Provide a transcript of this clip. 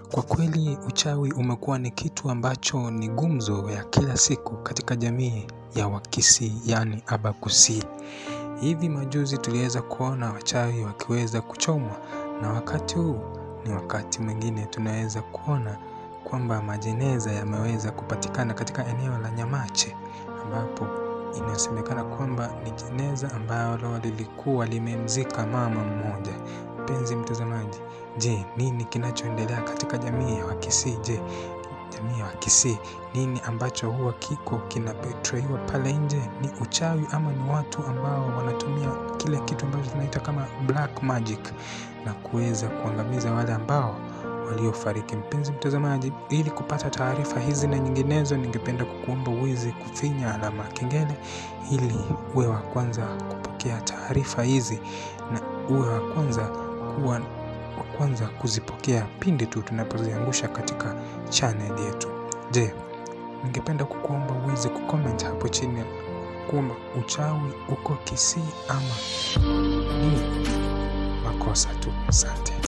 Kwa kweli uchawi umekuwa ni kitu ambacho ni gumzo ya kila siku katika jamii ya wakisii yaani abakusii. Hivi majuzi tuliweza kuona wachawi wakiweza kuchomwa na wakati huu ni wakati mwingine tunaweza kuona kwamba majeneza yameweza kupatikana katika eneo la Nyamache ambapo inasemekana kwamba ni jeneza ambalo lilikuwa limemzika mama mmoja. Mpenzi mtazamaji, je, nini kinachoendelea katika jamii ya Wakisii? Je, jamii ya Wakisii nini ambacho huwa kiko kinabetraywa pale nje? Ni uchawi ama ni watu ambao wanatumia kile kitu ambacho tunaita kama black magic na kuweza kuangamiza wale ambao waliofariki. Mpenzi mtazamaji, ili kupata taarifa hizi na nyinginezo, ningependa kukuomba uweze kufinya alama ya kengele ili uwe wa kwanza kupokea taarifa hizi na uwe wa kwanza kuwa wa kwanza kuzipokea pindi tu tunapoziangusha katika channel yetu. Je, ningependa kukuomba uweze kucomment hapo chini kwamba uchawi uko Kisii ama ni makosa tu. Asante.